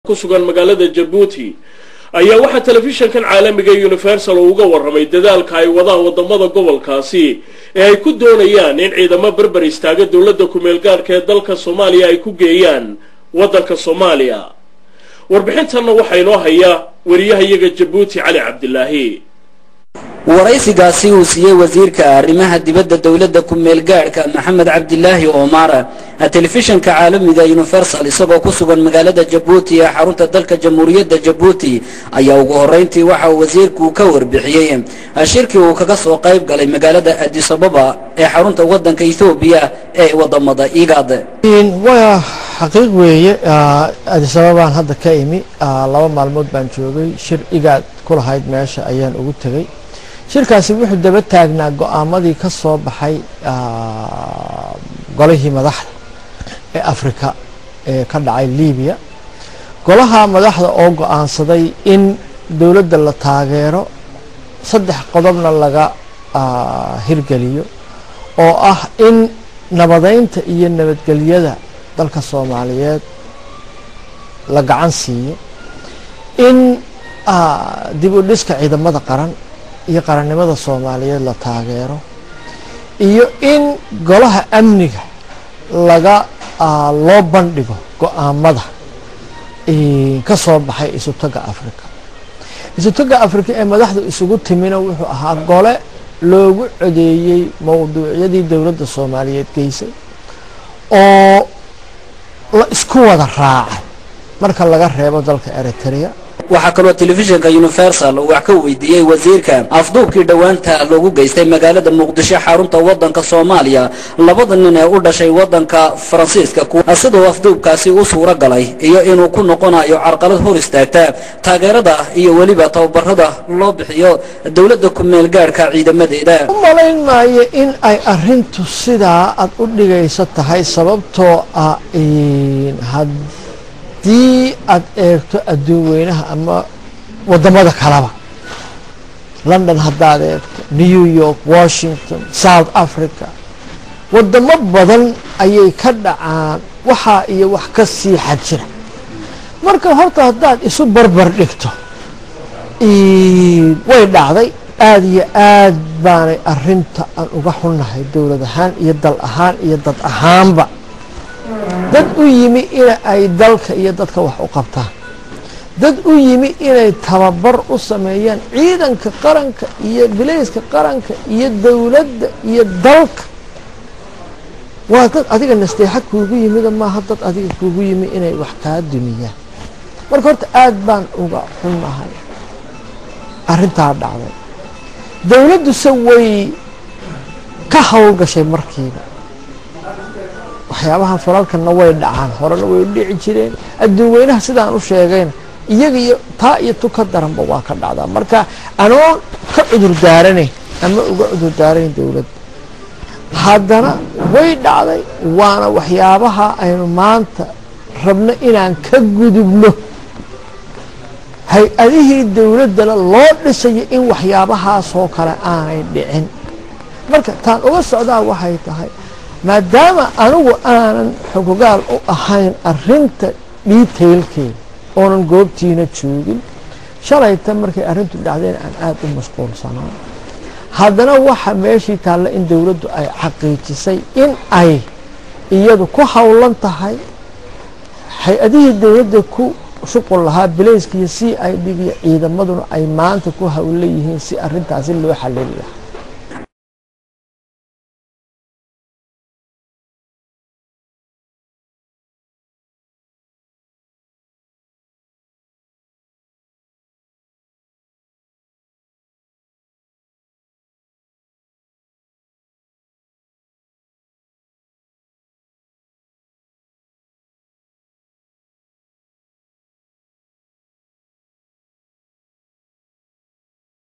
ku sugan magaalada jabuuti ayaa waxaa telefishankan caalamiga universal uu uga warramay dadaalka ay wadaan wadamada gobolkaasi ee ay ku doonayaan in ciidamo berber istaaga dowladda kumeel gaadhka ee dalka soomaaliya ay ku geeyaan waddanka soomaaliya warbixintanna waxaa inoo haya wariyahayaga jabuuti cali cabdilaahi waraysigaasi uu siiyey wasiirka arrimaha dibadda dowladda ku-meel gaadhka maxamed cabdilaahi omar telefishanka caalamiga universal isagoo ku sugan magaalada jabuuti ee xarunta dalka jamhuuriyadda jabuuti ayaa ugu horeyntii waxa uu wasiirku ka warbixiyey shirkii uu kaga soo qayb galay magaalada adis ababa ee xarunta wadanka ethoobiya ee wadamada igad waa xaqiiq weeye adis ababaan hadda ka imi laba maalmood baan joogay shir igaad ku lahayd meesha ayaan ugu tegey shirkaasi wuxuu daba taagnaa go-aamadii ka soo baxay golihii madaxda ee africa ee ka dhacay libiya golaha madaxda oo go-aansaday in dowladda la taageero saddex qodobna laga hirgeliyo oo ah in nabadeynta iyo nabadgelyada dalka soomaaliyeed la gacan siiyo in dib u dhiska ciidamada qaran iyo qarannimada soomaaliyeed la taageero iyo in golaha amniga laga loo bandhigo go-aamada ka soo baxay isutaga africa isutaga africa ee madaxdu isugu timina wuxuu ahaa gole loogu codeeyey mowduucyadii dowladda soomaaliyeed geysay oo la isku wada raacay marka laga reebo dalka eritrea waxaa kaloo telefishinka universal uu wax ka weydiiyey wasiirka afduubkii dhowaanta loogu geystay magaalada muqdisho xarunta wadanka soomaaliya labada nin ee u dhashay wadanka faransiiska siduu afduubkaasi u suuro galay iyo inuu ku noqonayo carqalad hor istaagta taageerada iyo weliba tababarada loo bixiyo dowladda ku-meel gaadhka ciidamadeeda u malayn maayo in ay arintu sidaa aad u dhigaysa tahay sababtoo ah haddii aad eegto adduun weynaha ama wadamada kaleba london haddaad eegto new york washington south africa wadamo badan ayay ka dhacaan waxaa iyo wax ka sii xad jira marka horta haddaad isu barbar dhigto way dhacday aada iyo aad baanay arinta aan uga xunnahay dowlad ahaan iyo dal ahaan iyo dad ahaanba dad u yimi in ay dalka iyo dadka wax u qabtaan dad u yimi inay tababar u sameeyaan ciidanka qaranka iyo bilayska qaranka iyo dowladda iyo dalka waa dad adiga nasteexa kuugu yimida maaha dad adiga kuugu yimi inay wax kaa dumiyaan marka horta aad baan uga xunnahay arrintaa dhacday dowladduse way ka howlgashay markiiba waxyaabaha falalkana way dhacaan horena way dhici jireen adduun weynaha sidaan u sheegayna iyaga iyo taa iyo tu ka daranba waa ka dhacdaa marka anoo ka cudur daaranayn ama uga cudur daaranayn dowladda haddana way dhacday waana waxyaabaha aynu maanta rabno inaan ka gudubno hay-adihii dowladdana loo dhisayo in waxyaabahaasoo kale aanay dhicin marka taan uga socdaa waxay tahay maadaama anigu aanan xogogaal u ahayn arinta detailkeeda oonan goobtiina joogin shalayta markay arrintu dhacdeen aan aada u mashquulsanaa haddana waxa meeshii taalla in dowladdu ay xaqiijisay in ay iyadu ku howlan tahay hay-adihii dowladda ku shuqul lahaa bilayska iyo c i d iyo ciidamaduna ay maanta ku howlan yihiin si arintaasi loo xalili lahaa